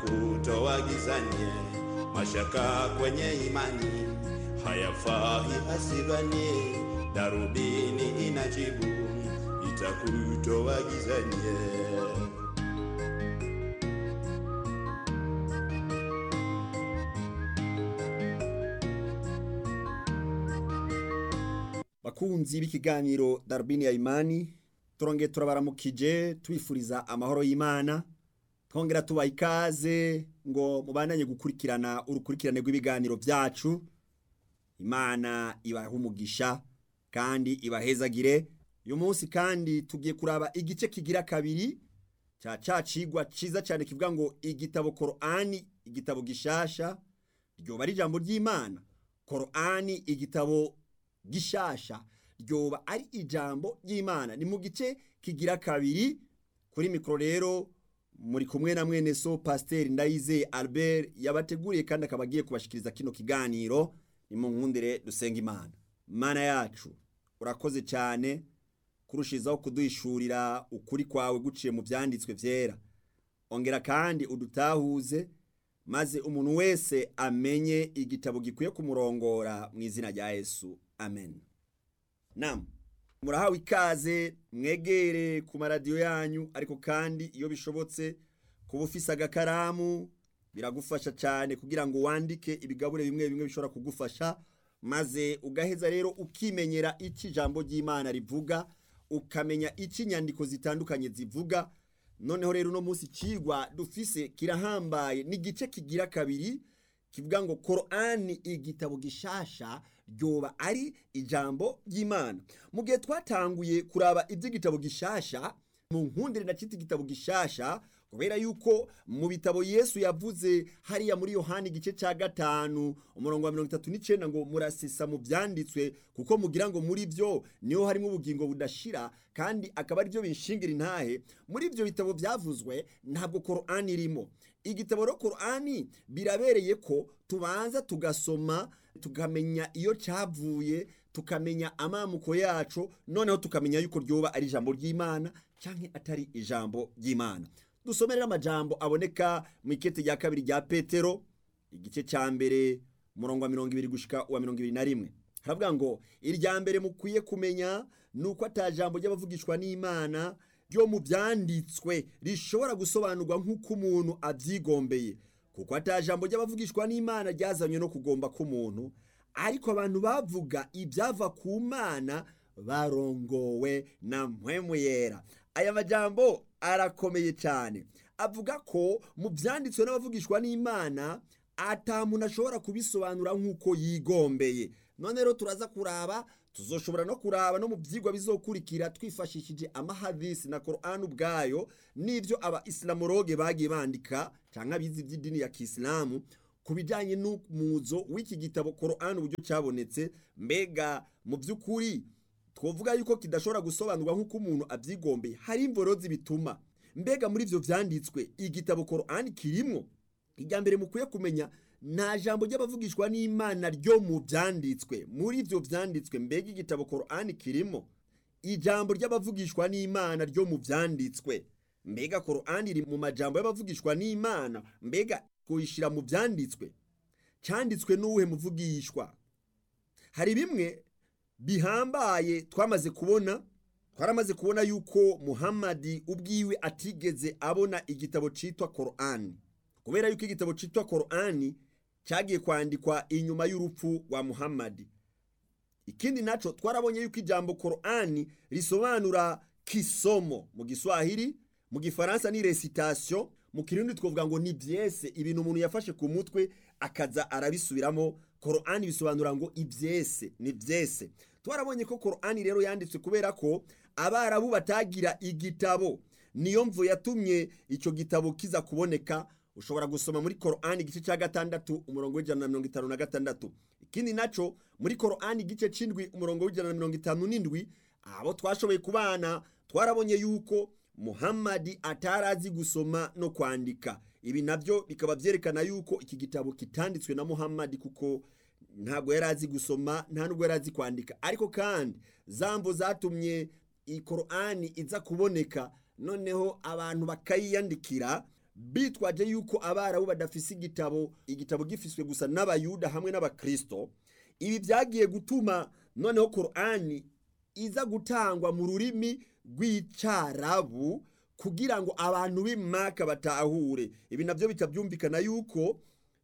itakutoa gizani, mashaka kwenye imani hayafai hasibani, darubini inajibu itakutoa gizani. bakunzi b'ikiganiro darubini ya imani turongeye turabaramukije tubifuriza amahoro y'imana twongera tubaha ikaze ngo mubandanye gukurikirana urukurikirane rw'ibiganiro byacu imana ibahe umugisha kandi ibahezagire uyu munsi kandi tugiye kuraba igice kigira kabiri cya ca cigwa ciza cyane kivuga ngo igitabo korani igitabo gishasha ryoba ari ijambo ry'imana korani igitabo gishasha ryoba ari ijambo ry'imana ni mu gice kigira kabiri kuri mikoro rero muri kumwe na mwene so pasiteri ndayizeye albert yabateguriye kandi akaba agiye kubashikiriza kino kiganiro ni mu nkundire dusenga imana mana yacu urakoze cyane kurushizaho kuduhishurira ukuri kwawe guciye mu byanditswe byera ongera kandi udutahuze maze umuntu wese amenye igitabo gikwiye kumurongora mu izina rya yesu amen nam murahawe ikaze mwegere ku maradiyo yanyu ariko kandi iyo bishobotse kuba ufise agakaramu biragufasha cyane kugira ngo wandike ibigabure bimwe bimwe bishobora kugufasha maze ugaheza rero ukimenyera icyo ijambo ry'imana rivuga ukamenya icyo inyandiko zitandukanye zivuga noneho rero uno munsi ikigwa dufise kirahambaye n'igice kigira kabiri kivuga ngo korani igitabo gishasha ryoba ari ijambo ry'imana mu gihe twatanguye kuraba iby'igitabo gishasha mu nkundire na cyita igitabo gishasha kubera yuko mu bitabo yesu yavuze hariya muri yohani igice cya gatanu umurongo wa mirongo itatu n'icyenda ngo murasesa mu byanditswe kuko mugira ngo muri byo niho harimo ubugingo budashira kandi akaba aribyo binshingira intahe muri ibyo bitabo byavuzwe ntabwo korani irimo igitabo rero korani birabereye ko tubanza tugasoma tukamenya iyo cyavuye tukamenya amamuko yacu noneho tukamenya yuko ryoba ari ijambo ry'imana cyangwa atari ijambo ry'imana dusomerera amajambo aboneka mu ikete rya kabiri rya petero igice cya mbere umurongo wa mirongo ibiri gushika uwa mirongo ibiri na rimwe haravuga ngo irya mbere mukwiye kumenya ni uko atajambo ry'abavugishwa n'imana ryo mu byanditswe rishobora gusobanurwa nk'uko umuntu abyigombeye kuko atajambo ry'abavugishwa n'imana ryazanywe no kugomba k'umuntu ariko abantu bavuga ibyava ku mana barongowe na mpwemu yera aya majambo arakomeye cyane avuga ko mu byanditswe n'abavugishwa n'imana atamuntu ashobora kubisobanura nk'uko yigombeye none rero turaza kuraba tuzoshobora no kuraba no mu byigwa bizokurikira twifashishije amahadisi na korani ubwayo n'ibyo aba isilamoroge bagiye bandika cyangwa abizi iby'idini ya kisilamu ku bijyanye n'umuzo w'iki gitabo korani uburyo cyabonetse mbega mu by'ukuri twavuga yuko kidashobora gusobanurwa nk'uko umuntu abyigombeye hari imvorozi bituma mbega muri ibyo byanditswe igitabo korani kirimo irya mbere mukwiye kumenya nta jambo ry'abavugishwa n'imana ryo mu byanditswe muri ibyo byanditswe mbega igitabo korani kirimo ijambo ry'abavugishwa n'imana ryo mu byanditswe mbega korani iri mu majambo y'abavugishwa n'imana mbega kuyishyira mu byanditswe cyanditswe n'uwuhe muvugishwa hari bimwe bihambaye twamaze kubona twaramaze kubona yuko muhammadi ubwiwe atigeze abona igitabo cyitwa korani kubera yuko igitabo cyitwa korani cyagiye kwandikwa inyuma y'urupfu rwa muhammadi ikindi nacyo twarabonye yuko ijambo korani risobanura kisomo mu giswahili mu gifaransa ni resitation mu kirundi twavuga ngo ni byese ibintu umuntu yafashe ku mutwe akaza arabisubiramo korani bisobanura ngo ibyese ni byese twarabonye ko korani rero yanditswe kubera ko abarabu batagira igitabo niyo mvu yatumye icyo gitabo kiza kuboneka ushobora gusoma muri korani igice cya gatandatu umurongo w'ijana na mirongo itanu na gatandatu ikindi nacyo muri korani igice cy'indwi umurongo w'ijana na mirongo itanu n'indwi abo twashoboye kubana twarabonye yuko muhammadi atarazi gusoma no kwandika ibi nabyo bikaba byerekana yuko iki gitabo kitanditswe na muhammadi kuko ntabwo yari azi gusoma nta nubwo yari azi kwandika ariko kandi zambo zatumye iyi korani iza kuboneka noneho abantu bakayiyandikira bitwaje yuko abarabu badafise igitabo igitabo gifiswe gusa n'abayuda hamwe n'abakristo ibi byagiye gutuma noneho korani iza gutangwa mu rurimi rw'icarabu kugira ngo abantu b'imaka batahure ibi nabyo bikabyumvikana yuko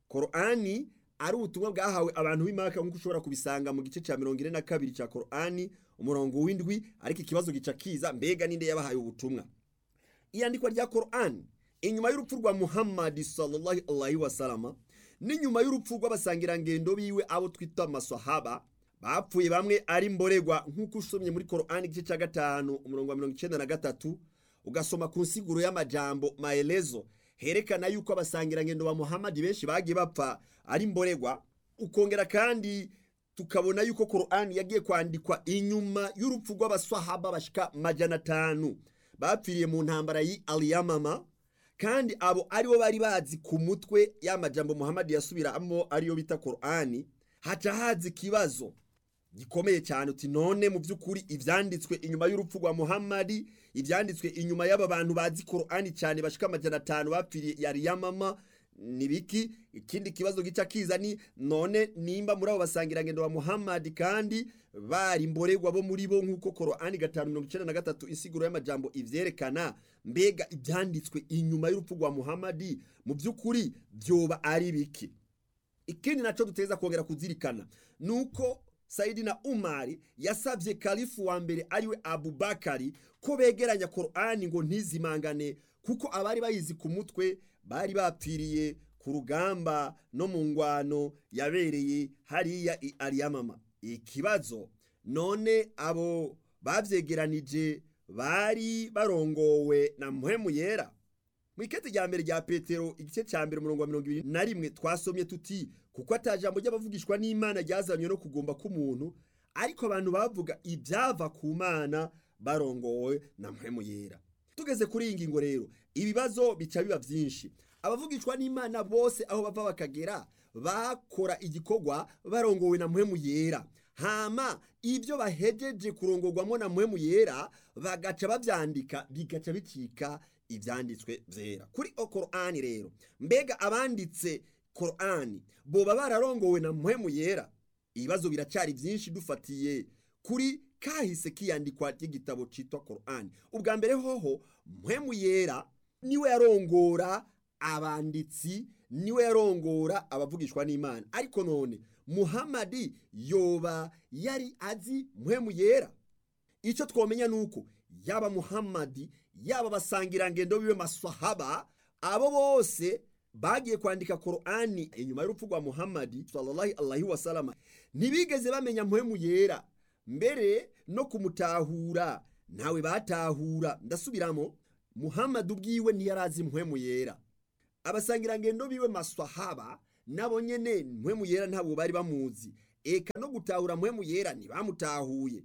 korani ari ubutumwa bwahawe abantu b'imaka nk'uko ushobora kubisanga mu gice cya mirongo ine na kabiri cya korani umurongo w'indwi ariko ikibazo gica kiza mbega ninde yabahaye ubutumwa iyandikwa rya korani inyuma y'urupfu rwa muhammadi sallallahu alaihi wasalama n'inyuma y'urupfu rw'abasangirangendo biwe abo twita amasahaba bapfuye bamwe ari mboregwa nk'uko usomye muri korani igice cya gatanu umurongo wa mirongo icyenda na gatatu ugasoma ku nsiguro y'amajambo maelezo herekana yuko abasangirangendo ba muhammadi benshi bagiye bapfa ari mboregwa ukongera kandi tukabona yuko korani yagiye kwandikwa inyuma y'urupfu rw'abasahaba bashika majana atanu bapfiriye mu ntambara yi aliyamama kandi abo aribo bari bazi ku mutwe y'amajambo muhammadi yasubiramo ariyo bita korani haca haza ikibazo gikomeye cyane uti none mu by'ukuri ibyanditswe inyuma y'urupfu rwa muhammadi ibyanditswe inyuma y'aba bantu bazi korani cyane bashika amajana atanu bapfiriye yari yamama ni biki ikindi kibazo gica kiza ni none nimba muri abo basangirangendo ba muhammadi kandi bari mboregwa bo muri bo nk'uko korani gatanu mirongo icyenda na gatatu insiguro y'amajambo ivyerekana mbega ibyanditswe inyuma y'urupfu rwa muhammadi mu by'ukuri byoba ari biki ikindi naco duteza kongera kuzirikana nuko sayidina umari yasabye kalifu wa mbere ariwe abubakari ko begeranya korani ngo ntizimangane kuko abari bayizi ku mutwe bari bapfiriye ku rugamba no mu ngwano yabereye hariya i ariyamama ikibazo none abo bavyegeranije bari barongowe na muhemu yera mu ikete rya mbere rya petero igice cya mbere umurongo wa mirongo ibiri na rimwe twasomye tuti kuko ata jambo ry'abavugishwa n'imana ryazanywe no kugomba k'umuntu ariko abantu bavuga ibyava ku mana barongowe na muhemu yera tugeze kuri iyi ngingo rero ibibazo bica biba byinshi abavugishwa n'imana bose aho bava bakagera bakora igikorwa barongowe na muhemu yera hama ibyo bahejeje kurongorwamo na muhemu yera bagaca babyandika bigaca bicika ibyanditswe byera kuri korani rero mbega abanditse korani boba bararongowe na muhemu yera ibibazo biracyari byinshi dufatiye kuri kahise kiyandikwa ry'igitabo cyitwa korani ubwa mbere hoho muhemu yera niwe yarongora abanditsi niwe yarongora abavugishwa n'imana ariko none muhamadi yoba yari azi muhemu yera icyo twamenya ni uko yaba muhamadi yaba abasangirangendo biwe masahaba abo bose bagiye kwandika korani inyuma y'urupfu rwa muhamadi sallallahu alaihi wasalama ntibigeze bamenya muhemu yera mbere no kumutahura ntawe batahura ndasubiramo muhamadi ubwiwe ntiyarazi muhemu yera abasangirangendo biwe masahaba nabo nyene muhemu yera ntabwo bari bamuzi eka no gutahura muhemu yera ntibamutahuye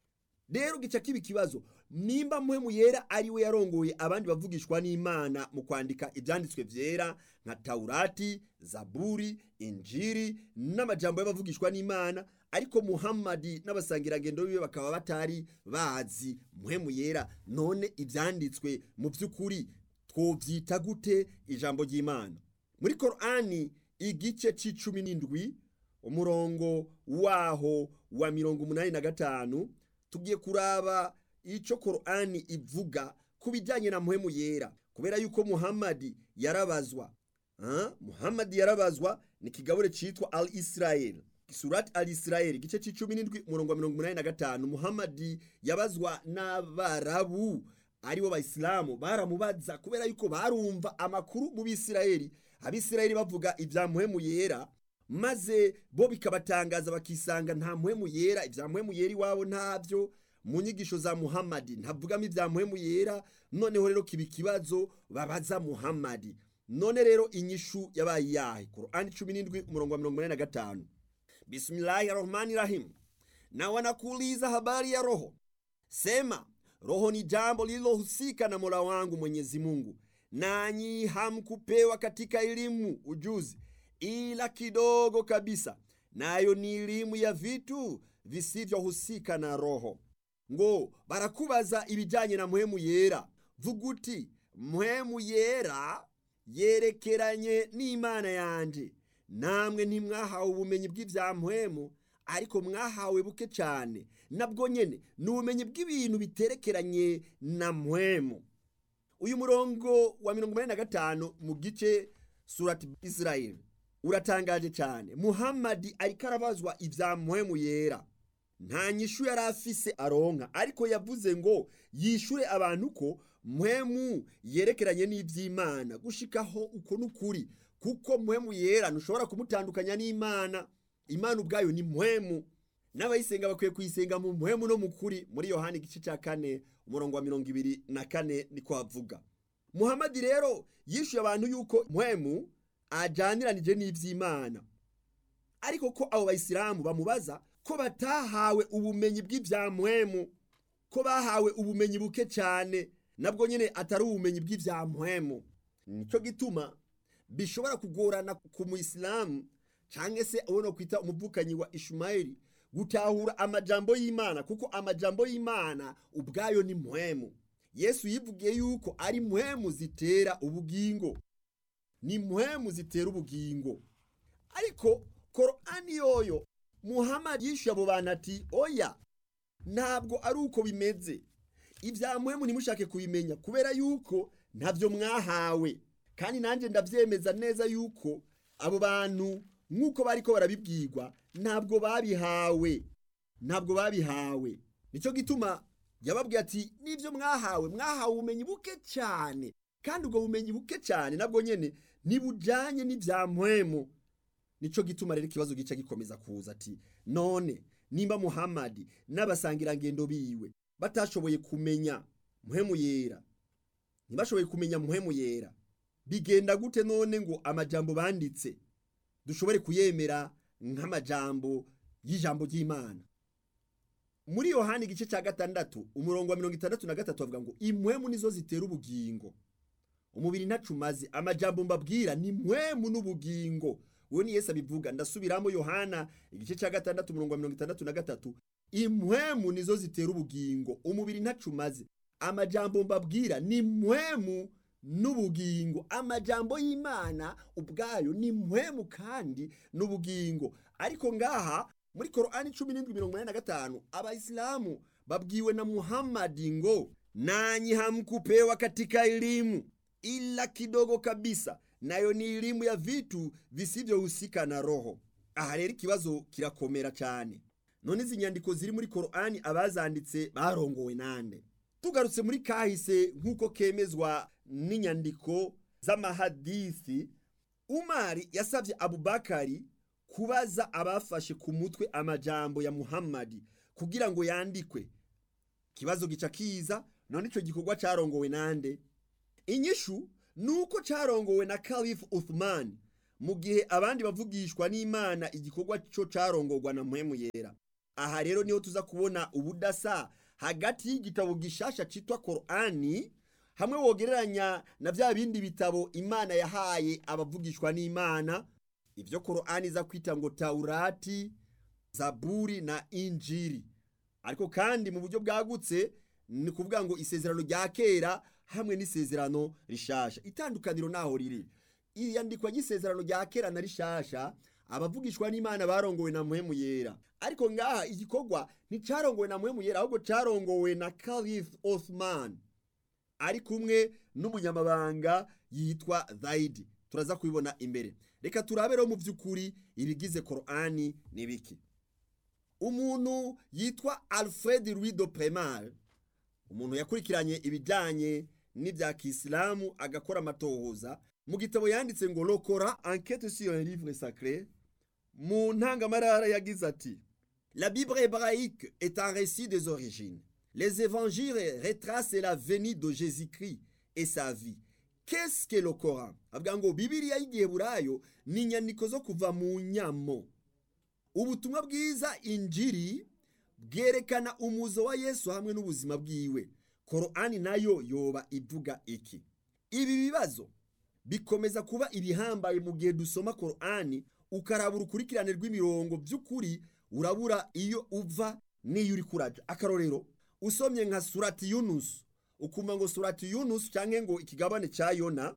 rero gica kiba ikibazo nimba muhemu yera ari we yarongoye abandi bavugishwa n'imana mu kwandika ibyanditswe byera nka taurati zaburi injiri n'amajambo y'abavugishwa n'imana ariko muhammadi n'abasangirangendo biwe bakaba batari bazi muhemu yera none ibyanditswe mu by'ukuri twobyita gute ijambo ry'imana muri korani igice c'icumi n'indwi umurongo waho wa mirongo umunani na gatanu tugiye kuraba icyo korani ivuga ku bijyanye na muhemu yera kubera yuko muhammadi yarabazwa muhammadi yarabazwa ni ikigabure cyitwa al israel surati al israel igice cy'icumi n'indwi umurongo wa mirongo umunani na gatanu muhammadi yabazwa n'abarabu aribo bayisilamu baramubaza kubera yuko barumva amakuru mu bisirayeli abisirayeli bavuga ibya muhemu yera maze bo bikabatangaza bakisanga nta muhemu yera ibya muhemu yera iwabo ntabyo mu nyigisho za muhammadi ntavugamo ibya muhemu yera noneho rero kiba ikibazo babaza muhammadi none rero inyishu yabaye iyahe korani cumi n'indwi umurongo wa mirongo inani na gatanu bismillahi rahmani rahim na wanakuuliza habari ya roho sema roho ni jambo lililohusika na mola wangu mwenyezi mungu nanyi hamkupewa katika elimu ujuzi ila kidogo kabisa nayo ni elimu ya vitu visivyohusika na roho ngo barakubaza ibijyanye na muhemu yera vuga uti muhemu yera yerekeranye n'imana yanje namwe ntimwahawe ubumenyi bw'ibyampwemu ariko mwahawe buke cyane nabwo nyene ni ubumenyi bw'ibintu biterekeranye na mpwemu uyu murongo wa mirongo inani na gatanu mu gice surati israel uratangaje cyane muhamadi ariko arabazwa ibya mpwemu yera nta nyishu yari afise aronka ariko yavuze ngo yishure abantu ko mpwemu yerekeranye n'iby'imana gushikaho uko n'ukuri kuko mpwemu yera ntushobora kumutandukanya n'imana imana ubwayo ni mpwemu n'abayisenga bakwiye kuyisenga mu mpwemu no mu kuri muri yohani igice cya kane umurongo wa mirongo ibiri na kane niko havuga muhamadi rero yishuye abantu yuko mpwemu ajyaniranije n'iby'imana ariko ko abo bayisilamu bamubaza ko batahawe ubumenyi bw'ibya mpwemu ko bahawe ubumenyi buke cyane nabwo nyine atari ubumenyi bw'ibya mpwemu nicyo gituma bishobora kugorana ku muyisilamu cyangwa se ubona kwita umuvukanyi wa ishumayeli gutahura amajambo y'imana kuko amajambo y'imana ubwayo ni mpwemu yesu yivugiye yuko ari mpwemu zitera ubugingo ni mpwemu zitera ubugingo ariko korani yoyo muhammad yishyuye abo bantu ati oya ntabwo ari uko bimeze ibya mpwemu ntimushake kubimenya kubera yuko ntabyo mwahawe kandi nanjye ndabyemeza neza yuko abo bantu nk'uko bari ko barabibwirwa ntabwo babihawe ntabwo babihawe nicyo gituma yababwiye ati n'ibyo mwahawe mwahawe ubumenyi buke cyane kandi ubwo bumenyi buke cyane nabwo nyine ntibujyanye n'ibya mpwemu nicyo gituma rero ikibazo gica gikomeza kuza ati none nimba muhamadi n'abasangirangendo biwe batashoboye kumenya mpwemu yera ntibashoboye kumenya mpwemu yera bigenda gute none ngo amajambo banditse dushobore kuyemera nk'amajambo y'ijambo ry'imana muri yohani igice cya gatandatu umurongo wa mirongo itandatu na gatatu bavuga ngo impwemu nizo zitera ubugingo umubiri ntacumaze amajambo mbabwira ni mpwemu n'ubugingo uwo ni yesu abivuga ndasubiramo yohana igice cya gatandatu umurongo wa mirongo itandatu na gatatu impwemu nizo zitera ubugingo umubiri ntacumaze amajambo mbabwira ni mpwemu n'ubugingo amajambo y'imana ubwayo ni mpwemu kandi n'ubugingo ariko ngaha muri korani cumi n'indwi mirongo inani na gatanu abayisilamu babwiwe na muhamadi ngo nanyi hamkupewa katika elimu ila kidogo kabisa nayo ni elimu ya vitu visivyohusika na roho aha rero ikibazo kirakomera cyane none izi nyandiko ziri muri korani abazanditse barongowe nande tugarutse muri kahise nk'uko kemezwa n'inyandiko z'amahadisi umari yasabye abubakari kubaza abafashe ku mutwe amajambo ya muhammadi kugira ngo yandikwe ikibazo gica kiza none icyo gikorwa cyarongowe nande inyishu ni uko cyarongowe na kalifu uthman mu gihe abandi bavugishwa n'imana igikorwa cyo cyarongorwa na mpwemu yera aha rero niho tuza kubona ubudasa hagati y'igitabo gishasha cyitwa korani hamwe wogereranya na bya bindi bitabo imana yahaye abavugishwa n'imana ibyo korani iza kwita ngo taurati zaburi na injiri ariko kandi mu buryo bwagutse ni kuvuga ngo isezerano rya kera hamwe n'isezerano rishasha itandukaniro naho riri iyandikwa ry'isezerano rya kera na rishasha abavugishwa n'imana barongowe na muhemu yera ariko ngaha igikorwa nticarongowe na muhemu yera ahubwo carongowe na Caliph Othman ari kumwe n'umunyamabanga yitwa Zaidi turaza kubibona imbere reka turabe rero mu by'ukuri ibigize korani ni biki umuntu yitwa Alfred Louis de Premal umuntu yakurikiranye ibijyanye n'ibya kisilamu agakora amatohoza mu gitabo yanditse ngo lokora enquête sur un livre sacré mu ntangamarara yagize ati la bible hébraïque est un récit des origines les évangiles retracent la venue de jésus-christ et sa vie qu'est-ce que le coran avuga ngo bibiliya y'igiheburayo ni inyandiko zo kuva mu nyamo ubutumwa bwiza injiri bwerekana umuzo wa yesu hamwe n'ubuzima bwiwe korani nayo yoba ivuga iki ibi bibazo bikomeza kuba ibihambaye mu gihe dusoma korani ukaraba urukurikirane rw'imirongo by'ukuri urabura iyo uva n'iyo uri kuraja akarorero usomye nka surati yunusu ukumva ngo surati yunusu cyangwa ngo ikigabane cya yona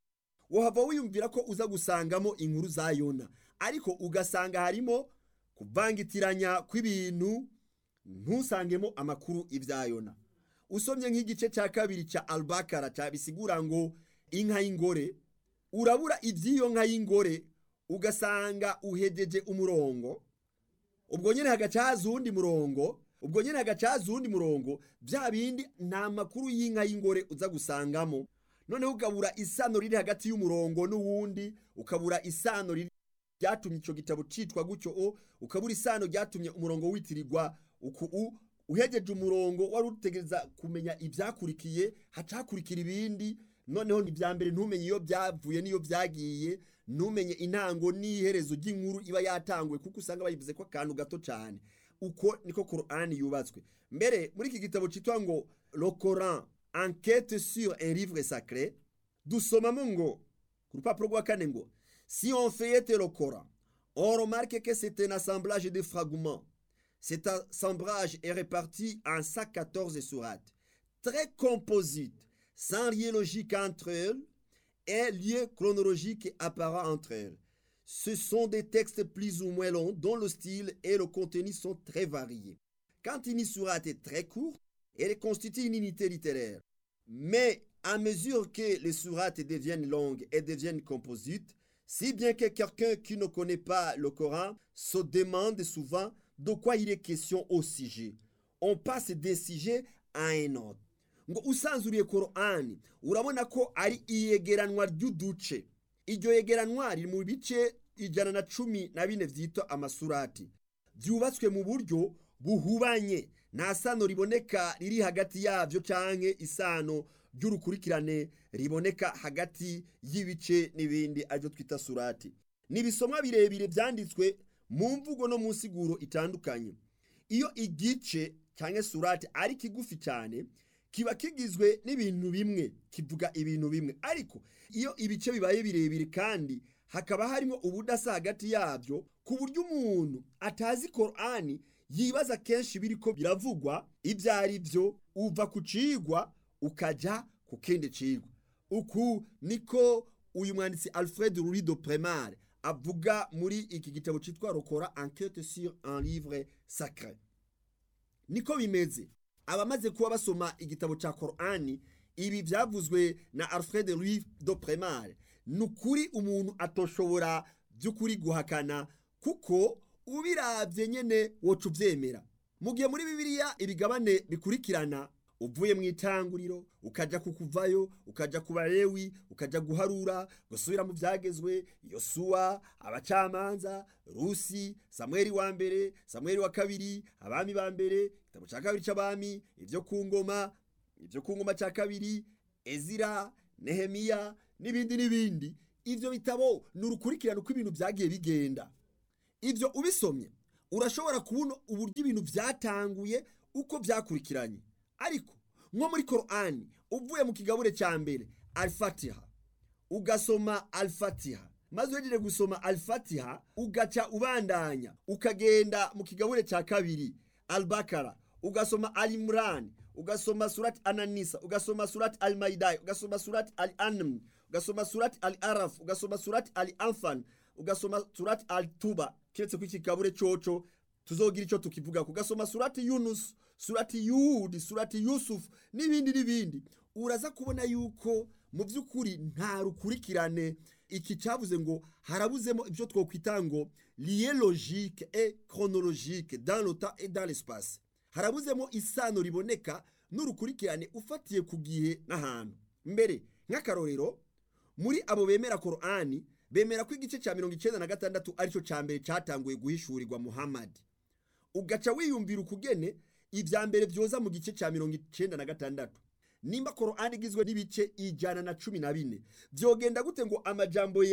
wahava wiyumvira ko uza gusangamo inkuru za yona ariko ugasanga harimo kuvangitiranya kw'ibintu ntusangemo amakuru ibya yona usomye nk'igice cya kabiri cya albakara cyabisigura ngo inka y'ingore urabura iby'iyo nka y'ingore ugasanga uhegeje umurongo ubwo nyine hagaca haza uwundi murongo ubwo nyine hagaca haza uwundi murongo bya bindi nta makuru y'inka y'ingore uza gusangamo noneho ukabura isano riri hagati y'umurongo n'uwundi ukabura isano riri ryatumye icyo gitabo cyitwa gutyo o ukabura isano ryatumye umurongo witirirwa uku u uhegeje umurongo wari utegereza kumenya ibyakurikiye hacakurikira ibindi noneho ibya mbere ntumenye iyo byavuye n'iyo byagiye ntumenye intango n'iherezo ry'inkuru iba yatanguwe kuko usanga bayivuze ko akantu gato cyane uko niko korani yubatswe mbere muri iki gitabo cyitwa ngo le coran enquête sur un livre sacré dusomamo ngo ku rupapuro rwa kane ngo si on feuillette le coran on remarque que c'est un assemblage de fragments cet assemblage est réparti en 114 sourates très composites sans lien logique entre elles et lien chronologique apparent entre elles. Ce sont des textes plus ou moins longs dont le style et le contenu sont très variés. Quand une sourate est très courte, elle constitue une unité littéraire. Mais à mesure que les sourates deviennent longues et deviennent composites, si bien que quelqu'un qui ne connaît pas le Coran se demande souvent de quoi il est question au sujet. On passe d'un sujet à un autre. ngo usanzuriye korani urabona ko ari iyegeranwa ry'uduce iryo yegeranwa riri mu bice ijana na cumi na bine byitwa amasurati byubatswe mu buryo buhubanye nta sano riboneka riri hagati yabyo cyangwa isano ry'urukurikirane riboneka hagati y'ibice n'ibindi aribyo twita surati ni ibisomwa birebire byanditswe mu mvugo no mu nsiguro itandukanye iyo igice cyangwa surati ari kigufi cyane kiba kigizwe n'ibintu bimwe kivuga ibintu bimwe ariko iyo ibice bibaye birebire kandi hakaba harimo ubudasa hagati yabyo ku buryo umuntu atazi korani yibaza kenshi biri ko biravugwa ibyo ari byo uva ku cigwa ukajya ku kindi cigwa uku niko uyu mwanditsi alfred rurido premare avuga muri iki gitabo cyitwa rokora enquête sur un livre sacré niko bimeze abamaze kuba basoma igitabo cya korani ibi byavuzwe na alfred louis do premare ni ukuri umuntu atoshobora by'ukuri guhakana kuko ubirabye nyine woca ubyemera mu gihe muri bibiliya ibigabane bikurikirana uvuye mu itanguriro ukajya kukuvayo ukajya ku barewi ukajya guharura gusubira mu byagezwe yosuwa abacamanza rusi samweri wa mbere samweri wa kabiri abami ba mbere igitabo cya kabiri cy'abami ibyo ku ngoma ibyo ku ngoma cya kabiri ezira nehemiya n'ibindi n'ibindi ibyo bitabo ni urukurikirane uko ibintu byagiye bigenda ibyo ubisomye urashobora kubona uburyo ibintu byatanguye uko byakurikiranye ariko nko muri korani uvuye mu kigabure cya mbere alifatiha ugasoma alifatiha maze uhejeje gusoma alifatiha ugaca ubandanya ukagenda mu kigabure cya kabiri albakara ugasoma alimurani ugasoma surati ananisa ugasoma surati alimayidayi ugasoma surati ali anamu ugasoma surati ali arafu ugasoma surati ali amfani ugasoma surati ali tuba keretse ko iki kigabure coco tuzogira icyo tukivuga ugasoma surati yunusu surati yudi surati yusufu n'ibindi n'ibindi uraza kubona yuko mu by'ukuri nta rukurikirane iki cyavuze ngo harabuzemo ibyo twakwita ngo liye logique et chronologique dans le temps et dans l'espace harabuzemo isano riboneka n'urukurikirane ufatiye ku gihe n'ahantu mbere nk'akarorero muri abo bemera korani bemera ko igice cya mirongo icyenda na gatandatu aricyo cya mbere cyatanguye guhishurirwa muhammadi ugaca wiyumvira ukugene ibya mbere byoza mu gice cya mirongo icyenda na gatandatu nimba korani igizwe n'ibice ijana na cumi na bine byogenda gute ngo amajambo